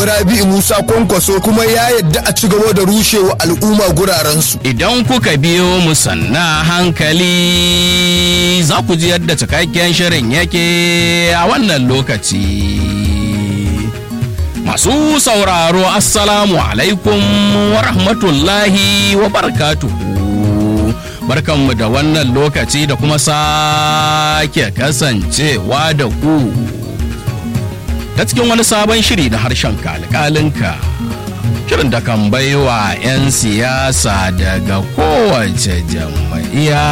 zaɓi Rabi'u Musa Kwankwaso kuma ya yadda a ci gaba da rushewa al'umma gurarensu. Idan kuka biyo mu sanna hankali za ku ji yadda cikakken shirin yake a wannan lokaci. Masu sauraro Assalamu alaikum wa rahmatullahi wa barakatuhu. Barkanmu da wannan lokaci da kuma sake kasancewa da ku. Ta cikin wani sabon shiri na harshen kalkalinka. Shirin da kan baiwa 'yan siyasa daga kowace jam'iyya.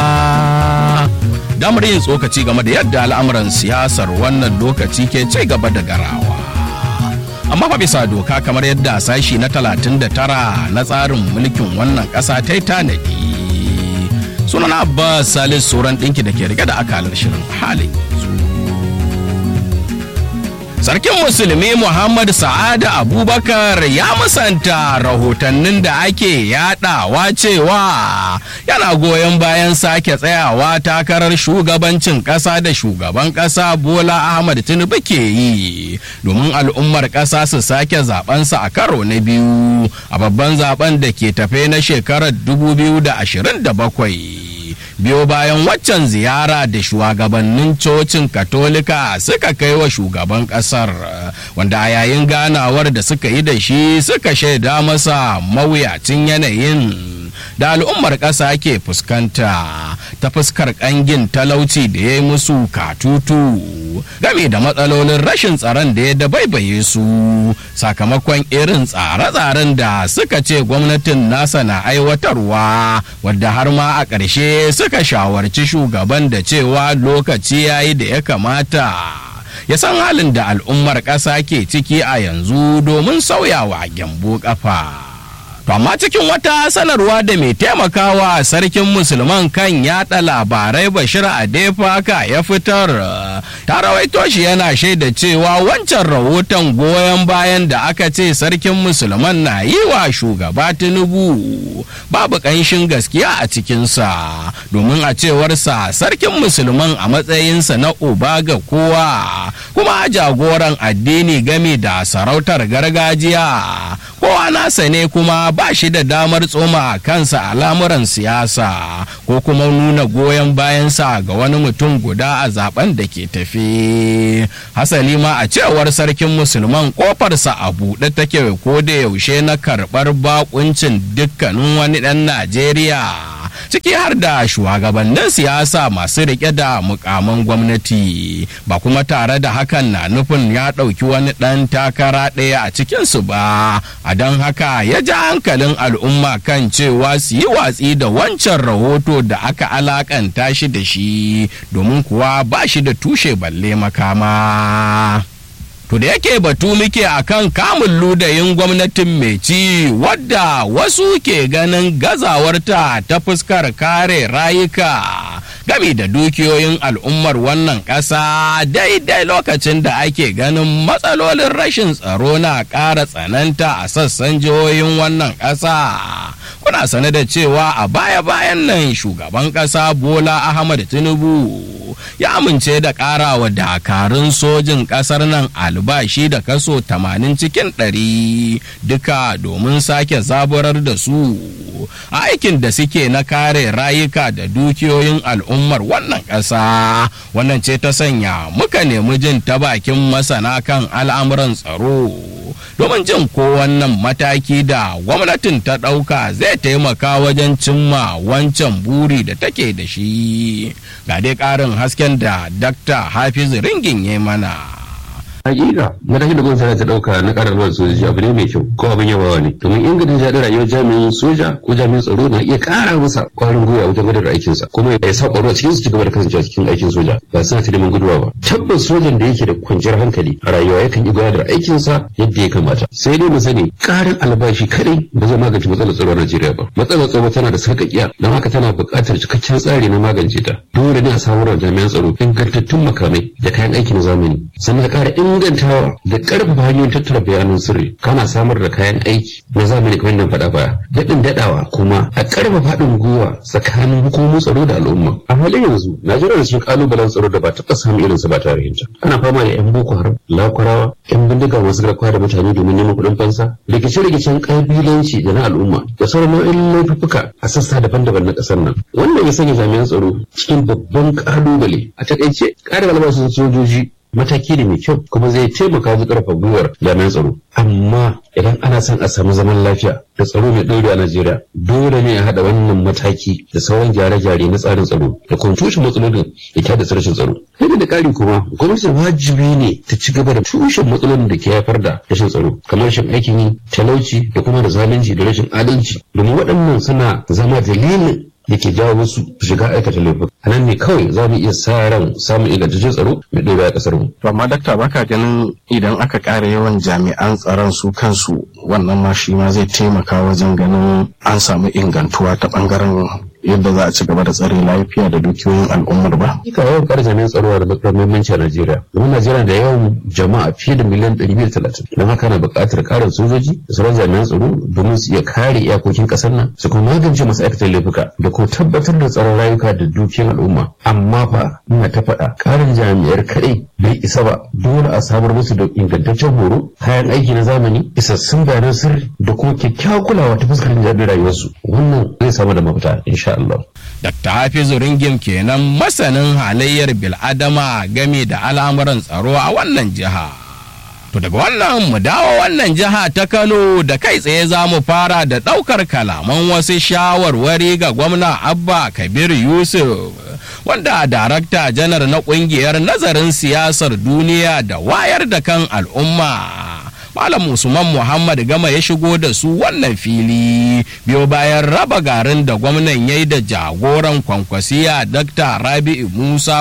Damar yin tsokaci game da yadda al'amuran siyasar wannan lokaci ke ci gaba da garawa. amma fa bisa doka kamar yadda sashi na 39 na tsarin mulkin wannan ƙasa ta yi tanadi sunan abbas salis sauran ɗinki da ke rike da akalar shirin halin sarkin musulmi muhammad sa'ada abubakar ya musanta rahotannin da ake yadawa cewa yana goyon bayan sake tsayawa takarar shugabancin kasa da shugaban kasa bola ahmad tinubu ke yi domin al'ummar kasa su sake zabensa a karo na biyu a babban zaben da ke tafe na shekarar 2027 biyo bayan waccan ziyara da shugabannin cocin katolika suka kai wa shugaban kasar wanda a yayin ganawar da suka yi da shi suka shaida masa mawuyacin yanayin da al'ummar ƙasa ke fuskanta ta fuskar ƙangin talauci da ya yi musu katutu game da matsalolin rashin tsaron da ya dabaibaye su sakamakon irin tsare-tsaren da suka ce gwamnatin nasa na aiwatarwa wadda har ma a ƙarshe suka shawarci shugaban da cewa lokaci ya yi da ya kamata ya san halin da al'ummar ƙasa ke ciki a yanzu domin sauyawa gyambo ƙafa. To amma cikin wata sanarwa da mai taimakawa sarkin musulman kan yada labarai Bashir Adefaka ya fitar ta rawaito shi yana shaida cewa wancan rahoton goyon bayan da aka ce sarkin musulman na yi wa shugaba Tinubu babu ƙanshin gaskiya a cikinsa domin a cewarsa sarkin musulman a matsayinsa na uba ga kowa kuma jagoran addini game da sarautar gargajiya kowa nasa ne kuma ba shi da damar tsoma kansa a lamuran siyasa ko kuma nuna goyon bayansa ga wani mutum guda a zaben da ke tafi hasali ma a cewar sarkin musulman kofarsa a buɗe take ko da yaushe na karɓar bakuncin dukkanin wani ɗan najeriya ciki har da shugabannin siyasa masu rike da mukaman gwamnati ba kuma tare da hakan na nufin ya ɗauki wani ɗan takara ɗaya a cikinsu ba a don haka ya ja hankalin al'umma kan cewa su yi watsi da wancan rahoto da aka alakanta shi da shi domin kuwa ba shi da tushe balle makama. To da yake batu muke akan kamun ludayin gwamnatin mai ci wadda wasu ke ganin gazawarta ta fuskar kare rayuka gami da dukiyoyin al'ummar wannan ƙasa daidai lokacin da ake ganin matsalolin rashin tsaro na ƙara tsananta a sassan jihohin wannan ƙasa. Kuna sane da cewa a baya-bayan nan shugaban ƙasa Bola Ahmad Tinubu ya amince da ƙarawa dakarun sojin ƙasar nan albashi da kaso 80 cikin 100 duka domin sake zaburar da su a aikin da suke na kare rayuka da dukiyoyin al'ummar wannan ƙasa wannan ce ta sanya muka nemi jin ta bakin masana kan al'amuran tsaro domin jin ko wannan mataki da gwamnatin ta ɗauka zai taimaka wajen cimma wancan buri da take da shi ga dai ƙarin hasken da dakta hafiz ringin ya mana hakika matakin da gwamnati ta dauka na karar ruwan sojoji abu ne mai kyau ko abin yabawa ne domin inganta jaɗin rayuwar jami'in soja ko jami'in tsaro na iya ƙara masa ƙwarin gwiwa wajen gudanar da aikinsa kuma ya sa ƙwaro a cikin su ci gaba da kasancewa cikin aikin soja ba suna ta neman guduwa ba tabbas sojan da yake da kwanciyar hankali a rayuwa yakan yi gudanar da aikinsa yadda ya kamata sai dai mu sani ƙarin albashi kadai ba zai magance matsalar tsaro a Najeriya ba matsalar tsaro tana da sarƙaƙiya don haka tana buƙatar cikakken tsari na magance ta dole ne a samar wa jami'an tsaro ingantattun makamai da kayan aiki na zamani sannan a ƙara ingantawa da karfafa hanyoyin tattara bayanan sirri kana samar da kayan aiki na zamani kamar yadda faɗa baya daɗin daɗawa kuma a karfafa haɗin gwiwa tsakanin hukumomin tsaro da al'umma a halin yanzu najeriya da cikin kalubalen tsaro da ba taɓa samun irinsa ba tarihinta ana fama da yan boko haram lakwarawa yan bindiga masu garkuwa da mutane domin neman kuɗin fansa rikice-rikicen ƙabilanci da na al'umma da sauran nau'in laifuka a sassa daban-daban na ƙasar nan wannan ya sanya jami'an tsaro cikin babban ƙalubale a takaice ƙarin albashin sojoji mataki ne mai kyau kuma zai taimaka wajen ƙarfafa gwiwar jami'an tsaro amma idan ana son a samu zaman lafiya da tsaro mai ɗore a Najeriya dole ne a haɗa wannan mataki da sauran gyare-gyare na tsarin tsaro da kuma tushen matsalolin da ke haddasa rashin tsaro. Sai da ƙari kuma gwamnati wajibi ne ta ci gaba da tushen matsalolin da ke haifar da rashin tsaro kamar rashin aikin yi talauci da kuma da zalunci da rashin adalci domin waɗannan suna zama dalilin da ke jawo wasu shiga aikata laifuka a nan ne kawai za mu iya sa ran samun ingantaccen tsaro mai ɗora a ƙasar mu. To amma dakta baka ganin idan aka ƙara yawan jami'an tsaron su kansu wannan ma shi ma zai taimaka wajen ganin an samu ingantuwa ta ɓangaren yadda za a ci gaba da tsare lafiya da dukiyoyin al'ummar ba. Ika yawan ƙara jami'an tsaro da matuƙar muhimmanci a Najeriya. Domin Najeriya da yawan jama'a fiye da miliyan ɗari biyu talatin. Don haka na buƙatar ƙarin sojoji da sauran jami'an tsaro domin su iya kare iyakokin ƙasar nan su kuma magance masu aikata laifuka da kuma tabbatar da tsaron rayuka da dukiyoyin al'umma. Amma fa ina ta faɗa ƙarin jami'ar kaɗai bai isa ba dole a samar musu da ingantaccen horo kayan aiki na zamani isassun bayanan sirri da kuma kyakkyawar kulawa ta fuskar jin rayuwarsu wannan zai samu da mafita insha Allah. Dr. Hafizu Ringim kenan masanin halayyar bil'adama game da al'amuran tsaro a wannan jiha. To daga wannan mu dawo wannan jiha ta Kano da kai tsaye za mu fara da ɗaukar kalaman wasu shawarwari ga gwamna Abba Kabir Yusuf wanda darakta janar na ƙungiyar nazarin siyasar duniya da wayar da kan al'umma. Malam Usman Muhammad Gama ya shigo da su wannan fili biyo bayan raba garin da gwamnan ya yi da jagoran kwankwasiya Dr. Rabi'u Musa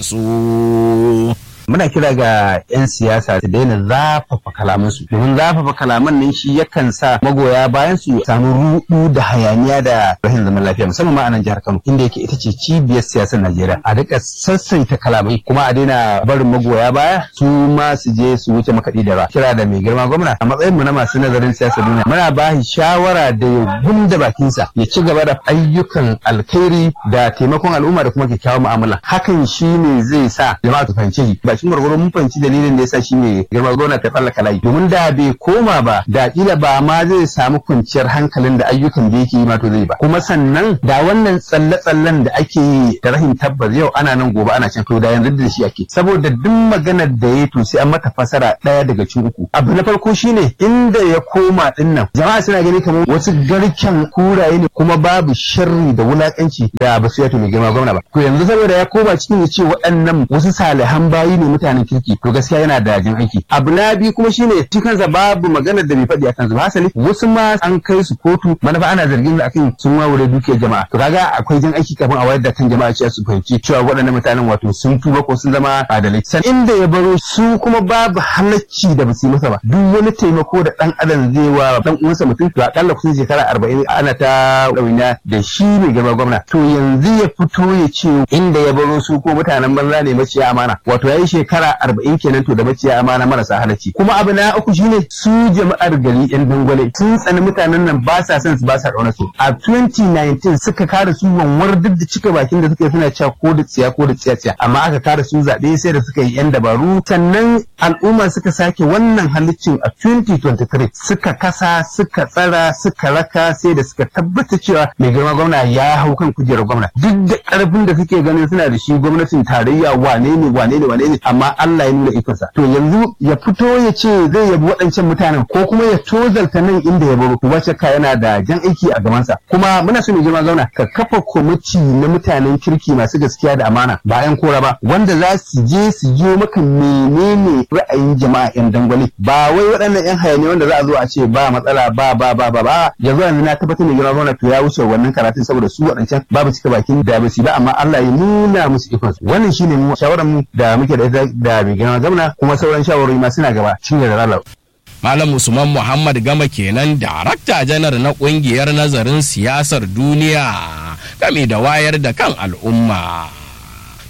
Kwankwaso. muna kira ga 'yan siyasa su daina zafafa kalamansu domin zafafa kalaman nan shi yakan sa magoya bayan su samu rudu da hayaniya da rashin zaman lafiya musamman ma a nan jihar Kano inda yake ita ce cibiyar siyasar Najeriya a rika sassaita kalamai kuma a daina barin magoya baya su ma su je su wuce makaɗi da ba kira da mai girma gwamna a matsayin mu na masu nazarin siyasar duniya muna ba shi shawara da ya gunda bakinsa ya ci gaba da ayyukan alkhairi da taimakon al'umma da kuma kyakkyawan mu'amala hakan shine zai sa jama'a su fahimci bakin gwargwaro mun fahimci dalilin da yasa shi ne girma gona ta tsallaka layi domin da bai koma ba da kila ba ma zai samu kwanciyar hankalin da ayyukan da yake yi ma to zai ba kuma sannan da wannan tsalle-tsallen da ake yi da rahin tabbas yau ana nan gobe ana can to da yanzu da shi ake saboda duk maganar da ya to sai an mata fasara daya daga cikin uku abu na farko shine inda ya koma din nan jama'a suna gani kamar wasu garken kuraye ne kuma babu sharri da wulakanci da ba su yato mai girma gwamna ba to yanzu saboda ya koma cikin ya ce waɗannan wasu salihan bayi ne mutanen kirki to gaskiya yana da jin aiki abu na biyu kuma shine shi kansa babu maganar da bai faɗi a kansu ba hasali wasu ma an kai su kotu manufa ana zargin da akan sun wawure dukiyar jama'a to kaga akwai jin aiki kafin a wayar da kan jama'a cewa su fahimci cewa waɗannan mutanen wato sun tuba ko sun zama adalai san inda ya baro su kuma babu halacci da basu yi masa ba duk wani taimako da dan adam zai wa dan uwansa mutum to akalla kusan shekara arba'in ana ta ɗauniya da shi mai girma gwamna to yanzu ya fito ya ce inda ya baro su ko mutanen banza ne maciya amana wato ya yi shekara arba'in kenan to da maciya amana marasa halacci kuma abu na uku shine su jama'ar gari yan dangwale sun tsani mutanen nan ba sa son su ba sa ƙauna su a 2019 suka kare su wanwar duk da cika bakin da suka yi suna cewa ko da tsiya ko da tsiya tsiya amma aka kare su zaɓe sai da suka yi yan dabaru sannan al'umma suka sake wannan haliccin a 2023 suka kasa suka tsara suka raka sai da suka tabbata cewa mai girma gwamna ya hau kan kujerar gwamna duk da ƙarfin da suke ganin suna da shi gwamnatin tarayya wane ne wane ne wane ne amma Allah ya nuna ikonsa to yanzu ya fito ya ce zai yabi waɗancan mutanen ko kuma ya tozalta nan inda ya baro wace ka yana da jan aiki a gabansa kuma muna so mu girma zauna ka kafa kwamiti na mutanen kirki masu gaskiya da amana ba yan kora ba wanda za su je su jiyo maka menene ra'ayin jama'a yan dangwale ba wai waɗannan yan hayani wanda za a zo a ce ba matsala ba ba ba ba ba yanzu yanzu na tabbatar da girma zauna to ya wuce wannan karatun saboda su waɗancan babu cika bakin da ba su ba amma Allah ya nuna musu ikonsu wannan shine mu shawaran mu da muke da ita da mai girma gwamna kuma sauran shawarwari ma suna gaba cin da ralar. Malam Usman Muhammad Gama kenan darakta janar na kungiyar nazarin siyasar duniya game da wayar da kan al'umma. To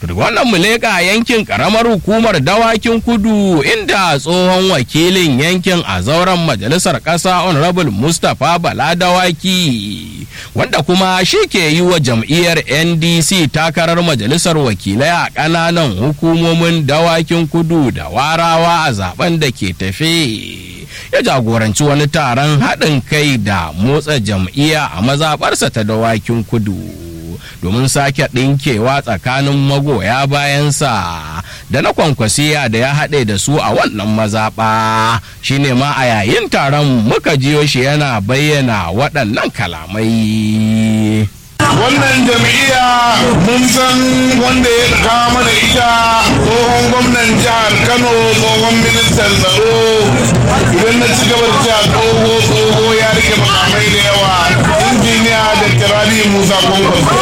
wannan mu leƙa yankin ƙaramar hukumar dawakin kudu inda tsohon wakilin yankin a zauren majalisar ƙasa honorable mustapha bala dawaki wanda kuma shi ke yi wa jam'iyyar ndc takarar majalisar wakilai a ƙananan hukumomin dawakin kudu da warawa a zaben da ke tafe ya jagoranci wani taron haɗin kai da motsa jam'iyya a mazaɓarsa ta dawakin kudu domin sake ɗinkewa tsakanin magoya bayansa da na kwankwasiya da ya haɗe da su a wannan mazaɓa shine ma a yayin taron muka jiyo shi yana bayyana waɗannan kalamai wannan jam'iyya mun san wanda ya kawo mana ita tsohon gwamnan jihar kano tsohon ministan tsaro idan na ci gaba da cewa tsoho tsoho ya rike makamai da yawa injiniya da kirari musa kwankwaso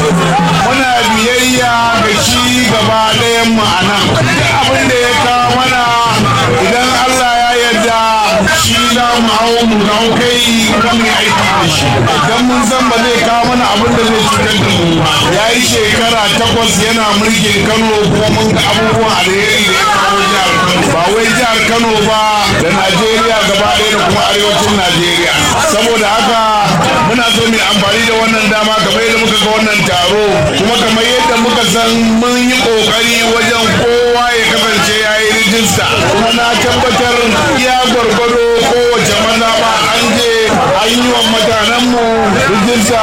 muna biyayya ga shi gaba ɗayan ma'ana abin da ya kawo mana idan allah ya yarda shi za mu hau mu hau kai kan mu aiki da shi idan mun san ba zai kawo mana abin da zai cutar da mu ba ya yi shekara takwas yana mulkin kano kuma mun ga abubuwan alheri da ya kawo jihar kano ba wai jihar kano ba da najeriya gaba ɗaya da kuma arewacin najeriya saboda haka muna so mu amfani da wannan dama kamar yadda muka ga wannan taro kuma kamar yadda muka san mun yi kokari wajen kowa ya kasance ya yi rijista kuma na tabbatar iya gwargwado kowace maza ba an je an yi wa mutanenmu rijista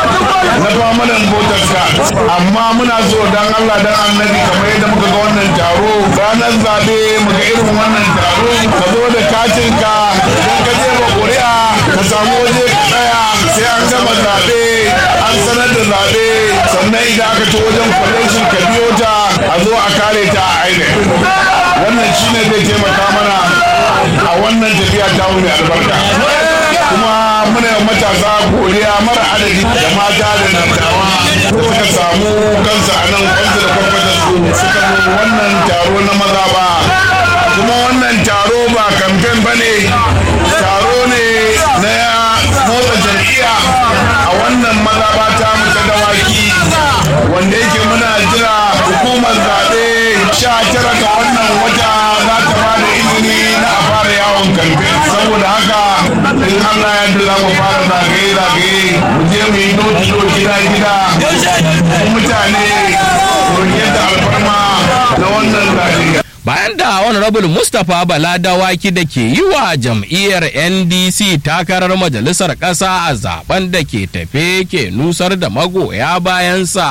na famanan voter card amma muna so dan Allah dan annabi kamar yadda muka ga wannan taro ranar zabe muga irin wannan taro ka zo da katin ka idan ka je ba ƙuri'a ka samu waje ka tsaya sai an gama zabe an sanar da zabe sannan idan aka ci wajen kwalejin ka biyo ta a zo a kare ta a ainihin wannan shine zai taimaka mana a wannan tafiya ta mai albarka kuma muna yi matasa godiya mara adadi da mata da dattawa suka samu kansu a nan kwanzu da kwakwata su suka zo wannan taro na maza ba kuma wannan taro ba kamfen ba ne taro ne na motsa jam'iyya a wannan maza ba ta ta dawaki wanda yake muna jira hukumar zaɓe sha tara ga wannan wata za ta ba da izini na a fara yawon kamfen saboda haka in Allah ya yarda za mu fara zagaye-zagaye mu je mu yi noti gida-gida mutane yadda alfarma na wannan zaɓe. bayan da honorable mustapha bala dawaki da ke yi wa jam'iyyar ndc takarar majalisar ƙasa a zaben da ke tafe ke nusar da magoya bayansa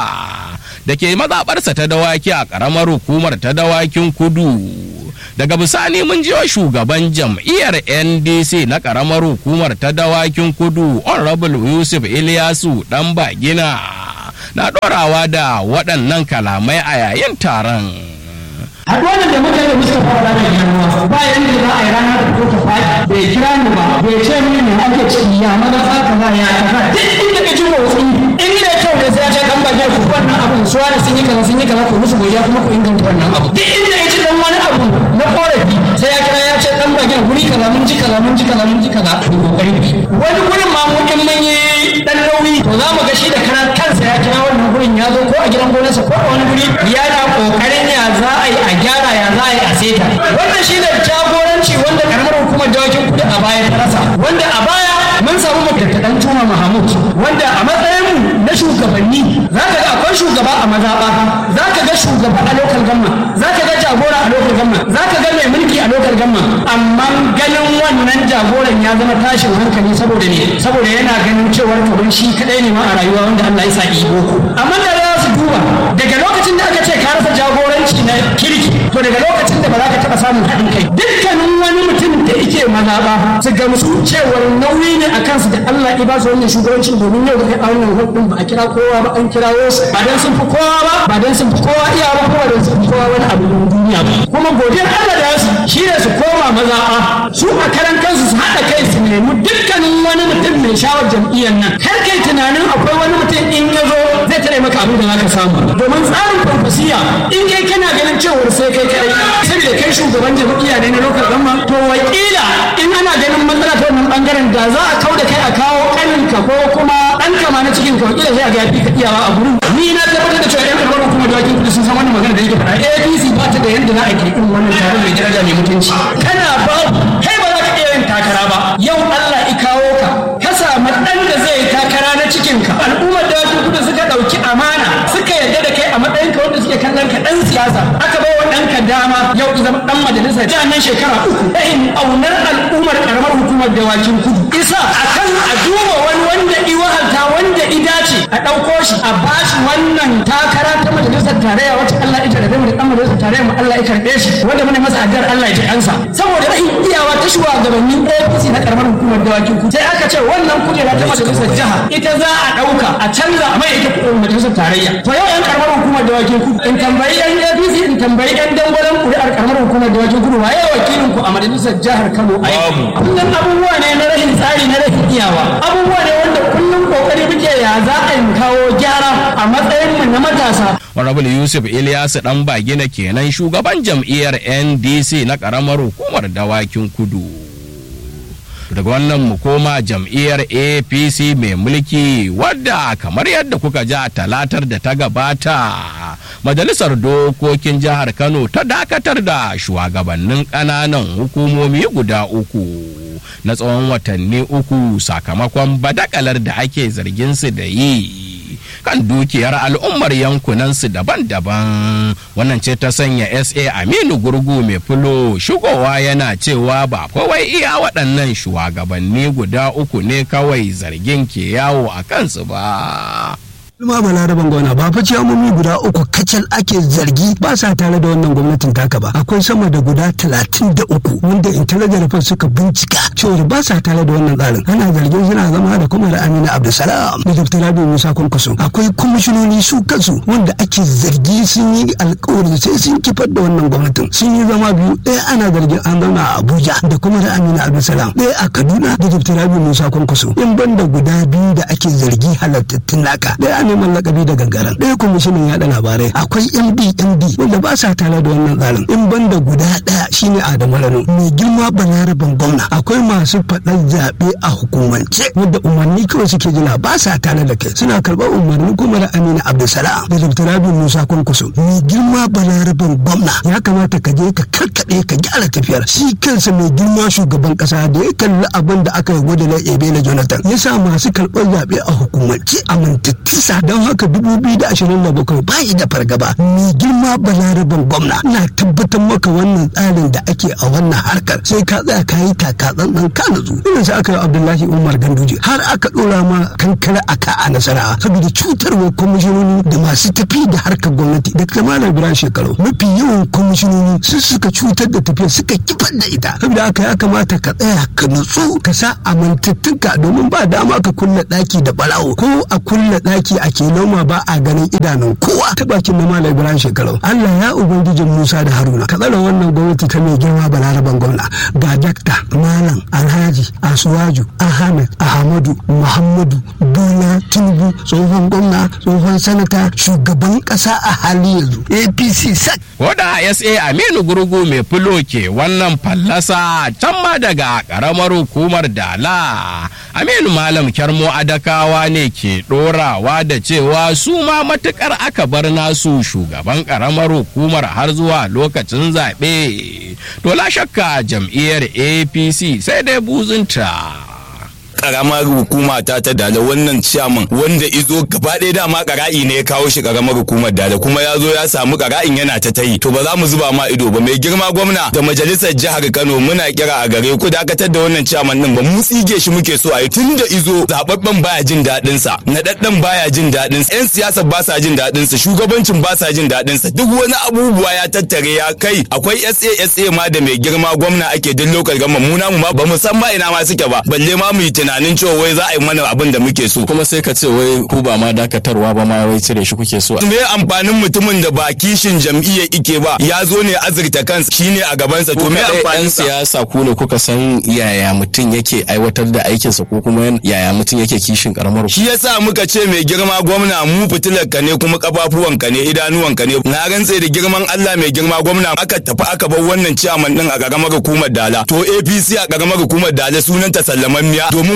da ke mazaɓarsa ta dawaki a ƙaramar hukumar ta dawakin kudu daga bisani mun jiwa shugaban jam'iyyar ndc na ƙaramar hukumar ta dawakin kudu honorable yusuf ilyasu dan bagina na ɗorawa da waɗannan kalamai a yayin taron haɗuwar da muka yi da muka fara da girma ba yanda za a yi rana da ko ta faɗi bai kira ni ba bai ce mini me ake ciki ya maza za ka za ya kaza duk inda ka ji motsi in ne kyau da sai ya ce dan baje ku wannan abun su wani sun yi kaza sun yi kaza ku musu godiya kuma ku inganta wannan abu duk inda ya ci dan wani abu na korafi sai ya kira ya ce dan baje guri kaza mun ji kaza mun ji kaza mun ji kaza ku kokari wani gurin ma mu in mun yi dan nauyi to za mu ga shi da karan kansa ya kira wannan gurin ya zo ko a gidan gonarsa ko a wani guri yana kokarin ya za a yi a gyara ya za a yi a seta wannan shi ne jagoranci wanda karamar hukumar dawakin kudi a baya ta rasa wanda a baya mun samu matattaɗan tuma mahamud wanda a matsayin na shugabanni za ka ga akwai shugaba a mazaɓa za ka ga shugaba a lokal gamma za ka ga jagora a lokal gamma za ka ga mai mulki a lokal gamma amma ganin wannan jagoran ya zama tashin hankali saboda ne saboda yana ganin cewar kamar shi kadai ne ma a rayuwa wanda Allah ya sa iko amma da za su duba daga lokacin da aka ce ka rasa jagoranci na kirki to daga lokacin da ba za ka taɓa samun haɗin kai dukkanin wani mutum da yake mazaɓa su gamsu cewar nauyi ne a kansu da Allah ya ba su wannan shugabancin domin yau da kai a wannan hudun ba a kira kowa ba an kirawo su ba dan sun fi kowa ba ba dan sun fi kowa iya ba kuma dan sun fi kowa wani abu na duniya ba kuma godiyar Allah da su shi ne su koma mazaɓa su a karan kansu su haɗa kai su nemi dukkanin wani mutum mai shawar jam'iyyar nan kar kai tunanin akwai wani mutum in ya zo zai tare maka abin da zaka samu domin tsarin farfasiya in kai kana ganin cewar sai kai kai saboda kai shugaban jam'iyya ne na lokacin gamma to wakila in ana ganin matsala ta wannan bangaren da za a kau da kai a kawo kaninka ko kuma ɗan kama na cikin ka wakila sai a ga yafi ka iyawa a gurin ni na tabbatar da cewa yan karɓar kuma da wakil sun san wannan da yake faɗa APC ba ta da yadda za a ke irin wannan taron mai daraja mai mutunci kana ba kai ba za ka iya yin takara ba yau Allah i kawo ka ka samu ɗan da zai yi takara na cikin ka al'ummar da wasu kudu suka ɗauki amana suka yarda da kai a matsayin ka wanda suke kallon ka ɗan siyasa aka bai wa ɗanka dama yau ki zama ɗan majalisa ta nan shekara uku ɗahin aunar al'ummar karamar hukumar dawakin kudu isa akan a duba wani wanda i wahalta wanda i dace a ɗauko shi a bashi wannan takara ta majalisar tarayya wacce Allah ya tarbe mu da ɗan majalisar tarayya mu Allah ya karɓe shi wanda muna masa addu'ar Allah ya ji ansa saboda rahin iyawa ta shugabannin APC na karamar hukumar dawakin kudu sai aka ce wannan kujera ta majalisar jiha ita za a ɗauka a canza a mai ita kuɗin majalisar tarayya to yau yan karamar hukumar dawakin kudu in tambayi yan APC in tambayi yan dangwalen kuri'ar karamar hukumar dawakin kudu waye wakilin ku a majalisar jihar Kano a yau kullum abubuwa ne na rahin tsari na rahin iyawa abubuwa ne wanda kullum kokari muke ya za a yi kawo gyara a matsayin mu na matasa Honorable Yusuf Ilyasu dan bagina kenan shugaban jam'iyyar NDC na karamar hukumar dawakin kudu. daga wannan mu koma jam'iyyar apc mai mulki wadda kamar yadda kuka ji a talatar da ta gabata majalisar dokokin jihar kano ta dakatar da shugabannin ƙananan hukumomi guda uku na tsawon watanni uku sakamakon badakalar da ake zargin su da yi kan dukiyar al'ummar yankunansu daban-daban wannan ce ta sanya sa aminu gurgu mai fulo shigowa yana cewa ba kawai iya waɗannan shugabanni guda uku ne kawai zargin ke yawo a kansu ba Ilma balaraban gona ba fa ciyamomi guda uku kacal ake zargi ba sa tare da wannan gwamnatin taka ba akwai sama da guda talatin da uku wanda intelligent report suka bincika cewar ba sa tare da wannan tsarin ana zargin suna zama da kuma da amina abdulsalam da dr rabi musa kwankwaso akwai kwamishinoni su kansu wanda ake zargi sun yi alkawari sai sun kifar da wannan gwamnatin sun yi zama biyu ɗaya ana zargin an zauna a abuja da kuma da amina abdulsalam ɗaya a kaduna da dr rabi musa kwankwaso in banda guda biyu da ake zargi halattattun naka ɗaya neman lakabi da gangaren ɗaya kwamishinan yaɗa labarai akwai md md wanda ba sa tare da wannan tsarin in banda guda ɗaya shine adamu rano mai girma balaraban gwamna akwai masu faɗar zaɓe a hukumance wanda umarni kawai suke jira ba sa tare da kai suna karɓar umarni kuma da amina abdulsalam da dr rabi musa kwankwaso mai girma balaraban gwamna ya kamata ka je ka karkaɗe ka gyara tafiyar shi kansa mai girma shugaban ƙasa da ya kalli abin da aka yi gwada na ebele jonathan ya sa masu karɓar zaɓe a hukumance amintattun don haka 2027 ba yi da fargaba mai girma balaraban gwamna na tabbatar maka wannan tsarin da ake a wannan harkar sai ka tsaya ka yi taka tsantsan ka nutsu irin sai aka yi abdullahi umar ganduje har aka dora ma kankara a ka a nasara saboda cutarwa kwamishinoni da masu tafi da harkar gwamnati da kamalar biran shekaru mafi yawan kwamishinoni su suka cutar da tafiya suka kifar da ita saboda haka ya kamata ka tsaya ka nutsu ka sa amintattunka domin ba dama ka kulle daki da balawo ko a kulle daki a ke noma ba a ganin idanun kowa ta bakin na malam ibrahim shekaru allah ya ubangijin musa da haruna ka tsara wannan gwamnati ta mai girma balaraban gwamna ga dakta malam alhaji asuwaju ahmed ahmadu muhammadu bola tinubu tsohon gwamna tsohon sanata shugaban kasa a hali yanzu apc sak Koda SA Aminu Gurgu mai fulo ke wannan fallasa can ma daga ƙaramar hukumar Dala. Aminu Malam Kyarmo Adakawa ne ke ɗorawa da cewa su ma matukar aka bar nasu shugaban ƙaramar hukumar har zuwa lokacin zaɓe. To la shakka jam'iyyar APC sai dai buzunta. karamar hukuma ta ta dala wannan ciyaman wanda izo gaba ɗaya dama kara'i ne ya kawo shi karamar hukumar dala kuma ya zo ya samu kara'in yana ta tayi to ba za mu zuba ma ido ba mai girma gwamna da majalisar jihar Kano muna kira a gare ku dakatar da wannan ciyaman din ba mu tsige shi muke so a yi tun da izo zababben baya jin daɗin sa naɗaɗɗen baya jin daɗin sa yan siyasa ba sa jin daɗin sa shugabancin ba sa jin daɗin sa duk wani abubuwa ya tattare ya kai akwai SA ma da mai girma gwamna ake duk lokal gama mu namu ma ba mu san ma ina ma suke ba balle ma mu yi tunanin cewa wai za a yi mana abin da muke so kuma sai ka ce wai ku ba ma dakatarwa ba ma wai cire shi kuke so me amfanin mutumin da ba kishin jam'iyya ike ba ya zo ne azurta kansa shine a gabansa to me yan amfanin sa siyasa ku ne kuka san yaya mutum yake aiwatar da aikinsa ko kuma yaya mutum yake kishin karamar shi yasa muka ce mai girma gwamna mu fitilar ka ne kuma kafafuwan ka ne idanuwan ka ne na rantse da girman Allah mai girma gwamna aka tafi aka bar wannan ciyaman din a karamar hukumar Dala to APC a karamar hukumar Dala sunanta sallamammiya domin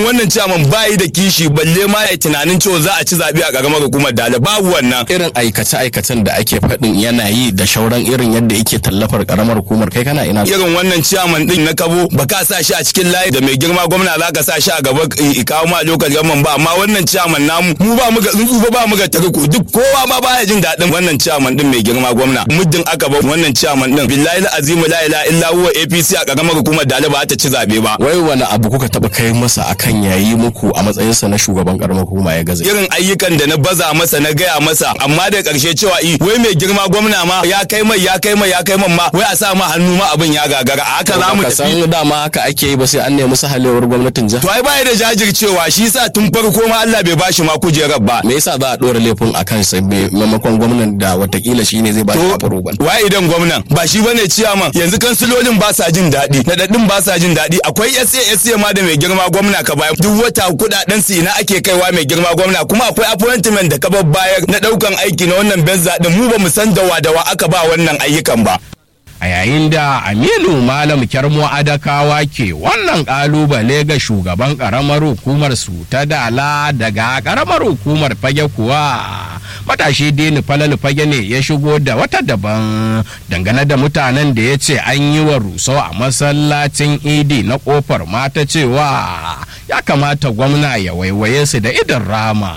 wannan ciyaman bayi da kishi balle ma ya tunanin cewa za a ci zaɓe a ƙaramar hukumar dala babu wannan irin aikace-aikacen da ake faɗin yana yi da shauran irin yadda yake tallafar karamar hukumar kai kana ina irin wannan ciyaman din na kabo ba ka sa shi a cikin layi da mai girma gwamna za ka sa shi a gaba i kawo ma lokal gaman ba amma wannan ciyaman namu mu ba mu ga tsuntsu ba ba mu ga tarko duk kowa ma baya jin daɗin wannan ciyaman din mai girma gwamna muddin aka ba wannan ciyaman din billahi azimu la ilaha illa huwa APC a ƙaramar hukumar dala ba ta ci zaɓe ba wai wani abu kuka taɓa kai masa akan yayi muku a matsayinsa na shugaban karamar hukuma ya gaza irin ayyukan da na baza masa na gaya masa amma da ƙarshe cewa i wai mai girma gwamna ma ya kai mai ya kai mai ya kai man ma wai a sa ma hannu ma abin ya gagara a haka za mu ka tafi san dama haka ake yi ba sai an nemi sahalewar gwamnatin jiha to ai bai da jajircewa shi sa tun farko ma Allah bai bashi ma kujerar ba me yasa za a ɗora laifin a kansa me- maimakon gwamnan da watakila shine zai ba shi approval wai idan gwamnan ba shi bane ciyaman yanzu kansilolin ba sa jin daɗi nadaddin ba sa jin daɗi akwai SA SA ma da mai girma gwamna ka bayar duk wata kuɗaɗen su ina ake kaiwa mai girma gwamna kuma akwai appointment da ka bayar na ɗaukan aiki na wannan benza din mu ba mu san dawa dawa aka ba wannan ayyukan ba a yayin da aminu malam kyarmo adakawa ke wannan kalubale ga shugaban karamar hukumar su ta dala daga karamar hukumar fage kuwa matashi dini falal fage ne ya shigo da wata daban dangane da mutanen da ya ce an yi wa rusau a masallacin idi na kofar mata cewa ya kamata gwamna ya waiwaye su da idan rama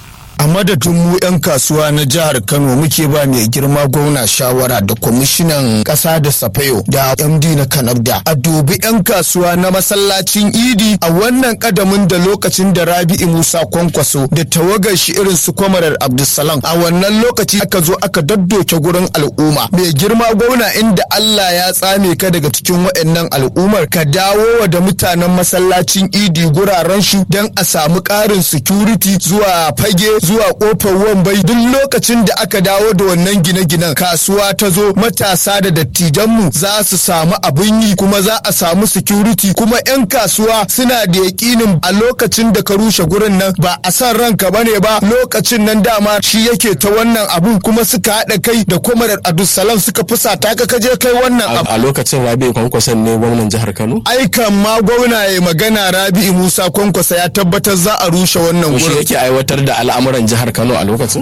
a madadin mu 'yan kasuwa na jihar kano muke ba mai girma gwamna shawara da kwamishinan ƙasa da safayo da md na kanabda a dubi 'yan kasuwa na masallacin idi a wannan kadamin da lokacin da rabi'i musa kwankwaso da tawagar shi irin su kwamarar abdulsalam a wannan lokaci aka zo aka daddoke gurin al'umma mai girma gwamna inda allah ya tsame ka daga cikin waɗannan al'ummar ka dawo wa da mutanen masallacin idi guraren shi don a samu ƙarin security zuwa fage zuwa kofar wambai duk lokacin da aka dawo da wannan gine-ginen kasuwa ta zo matasa da dattijanmu za su samu abin yi kuma za a samu security kuma 'yan kasuwa suna da yakinin a lokacin da ka rushe gurin nan ba a san ranka bane ba lokacin nan dama shi yake ta wannan abun kuma suka haɗa kai da kwamarar abdulsalam suka fusata ka kaje kai wannan abu a lokacin rabi kwankwason ne gwamnan jihar kano aikan ma gwamna ya magana rabi'i musa kwankwasa ya tabbatar za a rushe wannan shi gurin yake aiwatar da al'amuran jihar kano a lokacin